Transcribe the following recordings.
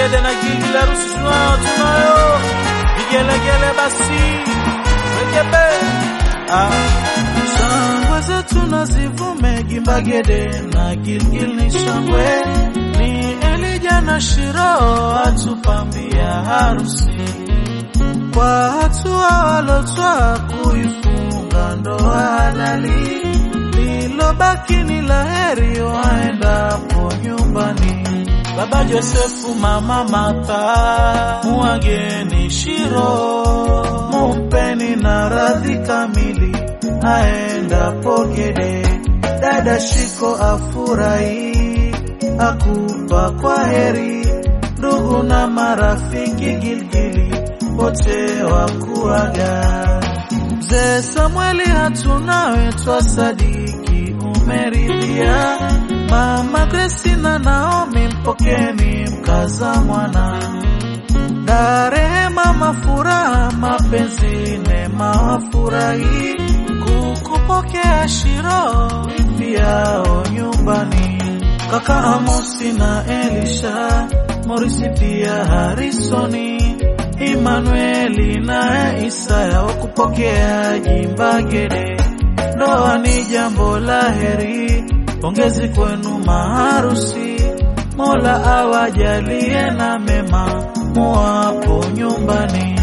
Mbagede na gigi la harusi tunayo tunayo, vigelegele basi rekebe ah. Shangwe zetu na zivume Gimbagede na Gilgil ni shangwe, ni Elija na Shiro atupambia harusi kwa hatua walotwa kuifunga ndoa halali, lilobaki ni laheri waendapo nyumbani. Baba Josefu, mama Martha, muageni Shiro, mumpeni na radhi kamili aendapo Gede. Dada Shiko afurahi, akupa kwa heri, ndugu na marafiki Gilgili wote wakuaga. Mzee Samueli hatunawe twasadiki umeridhia, mama Grace na Naomi mpokeni mkaza mwana na rehema mafuraha mapenzi neema wafurahi kukupokea Shiro wifi yao nyumbani. Kaka Amosi na Elisha Morisi pia Harisoni Emanueli na Isaya wakupokea Jimbagede. Ndoa ni jambo la heri, pongezi kwenu maharusi. Mola awajalie na mema muwapo nyumbani.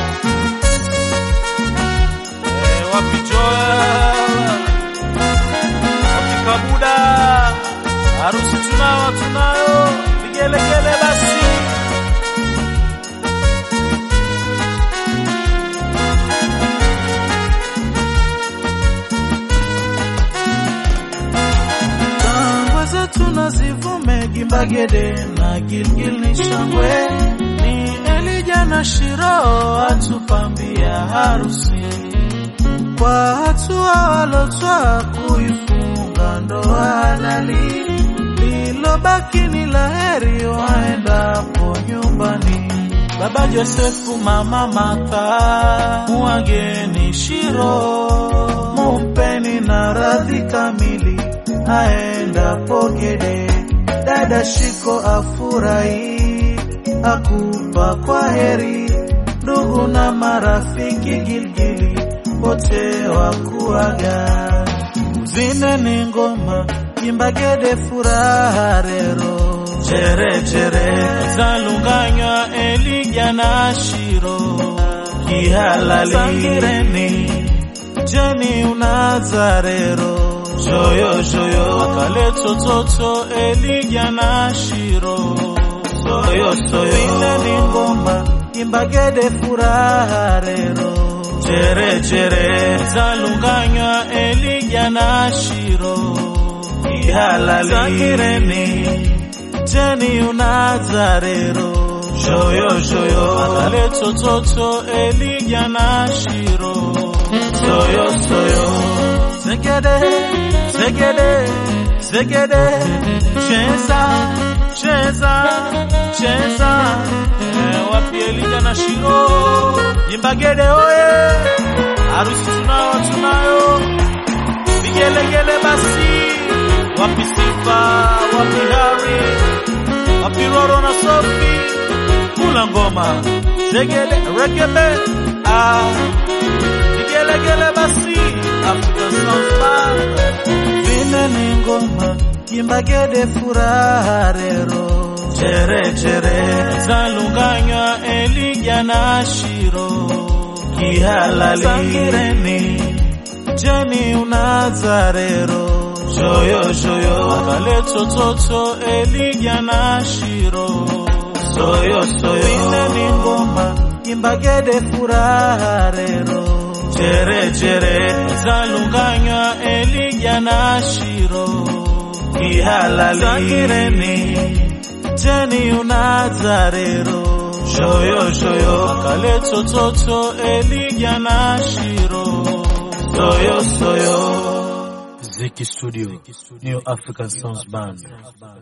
Eh, wapi Joel? Wapi Kabuda? Harusi tunao tunayo, vigelegele basi. Shangwe zetu na zivume Gimbagede na Gilgil ni shangwe, ni Elija na Shiro atupambia harusi kwa hatua walotwa kuifunga ndoa halali, lilobaki ni laheri waendapo nyumbani. Baba Josefu, mama Martha, muageni Shiro, mumpeni na radhi kamili aendapo Gede. Dada Shiko afurahi, akupa kwa heri, ndugu na marafiki Gilgili wote wakuaga. Zine ni ngoma, Gimbagede furaha rero, chere chere zalunganywa Elija na Shiro, kihalali sangireni, jeni unazarero Shoyo shoyo akale tototo Elija na Shiro Soyo soyo Zine ni ngoma Gimbagede furaha rero Chere chere zalunganywa Elija na Shiro Ihalali Sangireni Jeni unazarero Shoyo shoyo akale tototo Elija na Shiro Soyo soyo Zegede, zegede, zegede, cheza, cheza, cheza. Eh, wapi Elija na Shiro? Jimbagede oye, harusi tunao tunayo, vigelegele basi. Wapi Sifa, wapi Hari, wapi Roro na Sofi, kula ngoma, zegede, rekebe, ah, vigelegele basi. African Sounds Band. Vile ni ngoma Gimbagede furaha rero Chere chere zalunganywa Elija na Shiro Kihalali Sangireni Jeni unazarero Shoyo shoyo Akale tototo Elija na Shiro Soyo soyo Vile ni ngoma Gimbagede furaha rero chere chere zalunganywa Elija na Shiro kihalali sangireni jeni unazarero shoyo shoyo akale tototo Elija na Shiro soyo soyo Ziki Studio, New African Sounds Band.